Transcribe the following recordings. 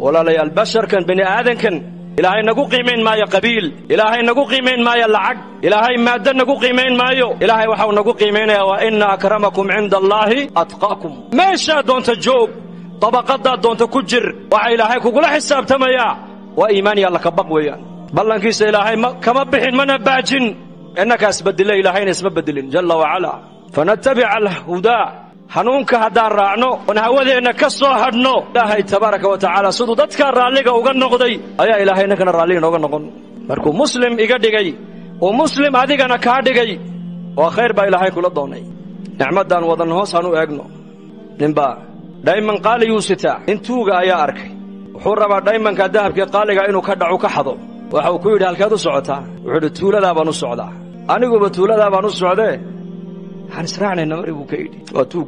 walaalayaal basharkan bini aadankan ilaahay nagu qiimayn maayo qabiil ilaahay nagu qiimayn maayo lacag ilaahay maaddo nagu qiimayn maayo ilaahay waxau nagu qiimaynayaa waa inna akramakum cinda allaahi atqaakum meeshaa doonta joog dabaqaddaa doonta ku jir waxa ilaahay kugula xisaabtamayaa waa iimaan iyo allakabaq weeyaan ballankiisa ilaahay kama bixin mana baajin innakaa isbedile ilaahayna isma bedelin jalla wacalaa fanatabica alhudaa hanuunka haddaan raacno oon hawadeenna ka soo hadhno ilaahay tabaaraka wa tacaala siduu dadkaa raalliga uga noqday ayaa ilaahay ninkana raalliga inooga noqon markuu muslim iga dhigay uu muslim adigana kaa dhigay waa khayr baa ilaahay kula doonay nicmaddaan wadan hoos aan u eegno ninbaa dhayman qaaliguu sitaa nin tuuga ayaa arkay wuxuu rabaa dhaymanka dahabkii qaaliga inuu ka dhacu ka xado waxau ku yidhi halkeed u socotaa wuxuu idhi tuuladaa baan u socdaa aniguba tuuladaa baan u socdee waxaan israacnayna mari buu ka yidhi waa tuug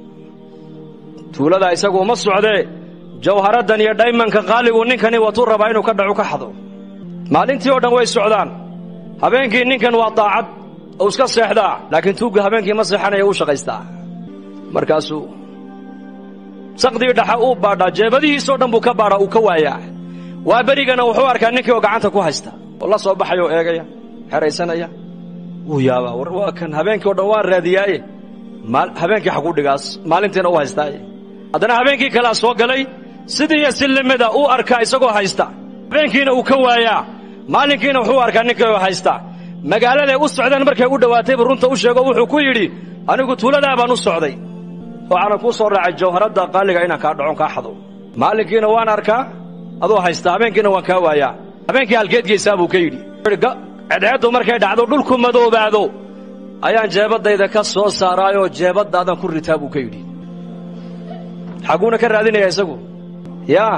tuuladaa isagu uma socdee jawharaddan iyo dhaymanka qaaligu ninkani watuu rabaa inuu ka dhacu ka xado maalintii oo dhan way socdaan habeenkii ninkan waa daacad uu iska seexdaa laakiin tuugga habeenkii ma seexanaya uu shaqaystaa markaasuu saqdii dhaxa uu baadhaa jeebadihiisoo dhan buu ka baadhaa uu ka waayaa waa berigana wuxuu arkaa ninkii oo gacanta ku haysta oo la soo baxaya oo eegaya xeraysanaya wuu yaabaa war waa kan habeenkii o dhan waan raadiyaaye habeenkii xaguu dhigaas maalintiina u haystaaye haddana habeenkii kalea soo galay sidii iyo si limida uu arkaa isagoo haysta habeenkiina uu ka waayaa maalinkiina wuxuu arkaa ninkii oo haysta magaaladay u socdeen markay u dhowaataybu runta u sheego wuxuu ku yidhi anigu tuuladaa baan u socday waxaana kuu soo raacay jawharadda qaaliga inaan kaa dhacon kaa xado maalinkiina waan arkaa adoo haysta habeenkiina waan kaa waayaa habeenkii halkeed geysaa buu ka yidhi cedceeddu markay dhacdo dhulku madoobaado ayaan jeebaddayda ka soo saaraayoo jeebaddaadan ku ritaa buu ka yidhi xaguuna ka raadinaya isagu yaa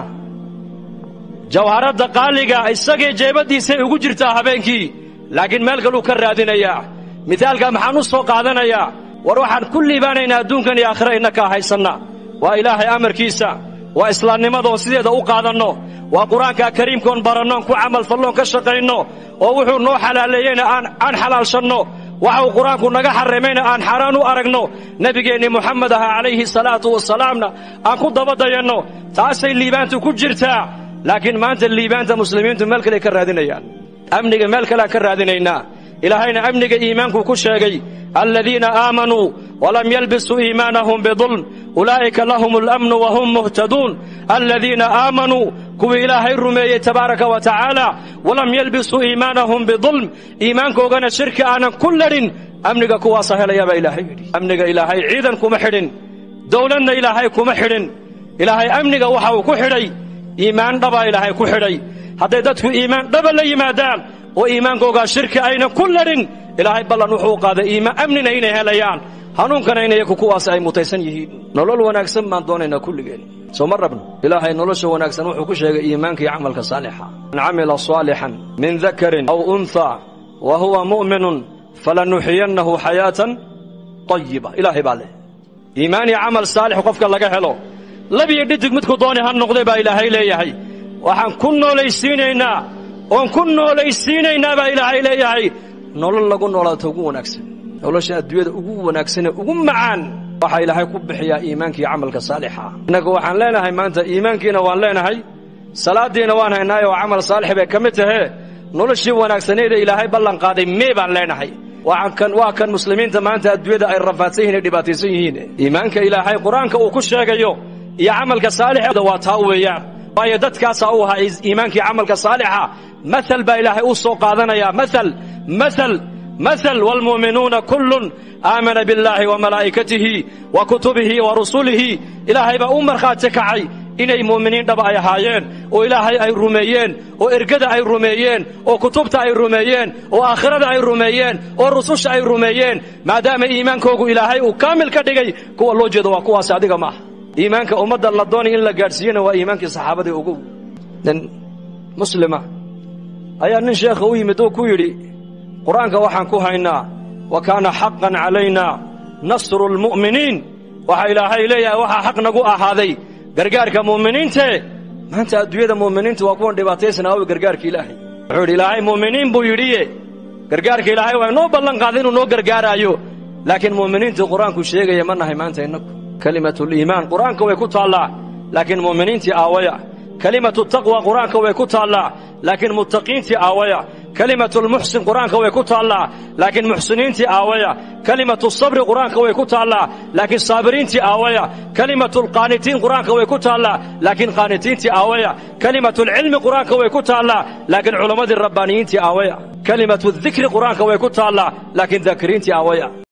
jawharadda qaaliga isagii jeebaddiisay ugu jirtaa habeenkii laakiin meel kaluu ka raadinayaa mithaalka maxaan u soo qaadanayaa war waxaan ku liibaanaynaa adduunkan iyo aakhira innakaa haysanna waa ilaahay amarkiisa waa islaamnimadoon sideeda u qaadanno waa qur-aanka kariimkoon barannoon ku camalfalloon ka shaqayno oo wuxuu noo xalaaleeyeyna aan xalaalshanno waxa uu qur-aanku naga xarrimayna aan xaaraan u aragno nebigeennii moxamed aha calayhi salaatu wasalaamna aan ku dabadayanno taasay liibaantu ku jirtaa laakiin maanta liibaanta muslimiintu meel kale ka raadinayaan amniga meel kaleaan ka raadinaynaa ilaahayna amniga iimaankuu ku sheegay aladiina aamanuu walam yalbisuu iimaanahum bidulm ulaa'ika lahum alamnu wahum muhtaduun aladiina aamanuu kuwii ilaahay rumeeyey tabaaraka wa tacaala walam yalbisuu iimaanahum bidulm iimaankoogana shirki aanan ku ladhin amniga kuwaasa helayaa baa ilaahay yidhi amniga ilaahay ciidan kuma xidhin dowladna ilaahay kuma xidhin ilaahay amniga waxa uu ku xidhay iimaan dhabaa ilaahay ku xidhay hadday dadku iimaan dhaba la yimaadaan oo iimaankoogaa shirki aynan ku ladhin ilaahay ballan wuxuu qaaday iimaan amnina inay helayaan hanuunkana in iyaku kuwaas ay mutaysan yihiin nolol wanaagsan baan doonaynaa kulligeen soo ma rabno ilaahay nolosha wanaagsan wuxuu ku sheegay iimaanka iyo camalka saalixa man camila saalixan min dakarin aw unthaa wa huwa mu'minun falanuxiyannahu xayaatan tayiba ilaahay baa leh iimaan iyo camal saalix qofka laga helo labiyo dhidig midku dooni ha noqday baa ilaahay leeyahay waxaan ku noolaysiinaynaa oon ku noolaysiinaynaa baa ilaahay leeyahay nolol lagu noolaato ugu wanaagsan nolosha adduunyada ugu wanaagsanee ugu macaan waxaa ilaahay ku bixiyaa iimaanka iyo camalka saalixa innagu waxaan leenahay maanta iimaankiina waan leenahay salaaddiina waan haynaay oo camal saalix bay ka mid tahee noloshii wanaagsaneeda ilaahay ballan qaaday mee baan leenahay waa kan muslimiinta maanta adduunyada ay rafaadsan yihin ay dhibaataysan yihiin iimaanka ilaahay qur-aanka uu ku sheegayo iyo camalka saalixda waa taa weeyaan waayo dadkaasaa u ahaa iimaankii camalka saalixa maal baa ilaahay u soo qaadanaya maal maal maal waalmu'minuuna kullun aamana billaahi wa malaa'ikatihi wa kutubihi wa rusulihi ilaahay baa u markhaati kacay inay mu'miniin dhaba ay ahaayeen oo ilaahay ay rumeeyeen oo ergada ay rumeeyeen oo kutubta ay rumeeyeen oo aakhirada ay rumeeyeen oo rususha ay rumeeyeen maadaama iimaankoogu ilaahay uu kaamil ka dhigay kuwa loo jeedo waa kuwaasi adiga maaha iimaanka ummadda la doonay in la gaadhsiiyena waa iimaankii saxaabadii ogow nin muslima ayaa nin sheekha u yimid oo ku yidhi qur-aanka waxaan ku haynaa wa kaana xaqan calaynaa nasru lmu'miniin waxaa ilaahay leeyahay waxaa xaq nagu ahaaday gargaarka mu'miniintee maanta adduunyada mu'miniinta waa kuwan dhibaataysan aawi gargaarka ilaahay wuxuu yidhi ilaahay mu'miniin buu yidhiye gargaarka ilaahay waa inoo ballan qaaday inuu noo gargaaraayo laakiin mu'miniintii qur-aanku sheegaya ma nahay maanta innagu kelimatuliimaan qur-aanka way ku taallaa laakiin mu'miniintii aawaya kelimatu taqwa qur-aanka way ku taallaa laakiin muttaqiintii aawaya kelimatu lmuxsin qur-aanka way ku taallaa laakiin muxsiniintii aawaya kelimatu sabri qur-aanka way ku taallaa laakiin saabiriintii aawaya kelimatu lqaanitiin qur-aanka way ku taallaa laakiin qaanitiintii aawaya kelimatu lcilmi qur-aanka way ku taallaa laakiin culammadii rabbaaniyiintii aawaya kelimatu dikri qur-aanka way ku taallaa laakiin daakiriintii aawaya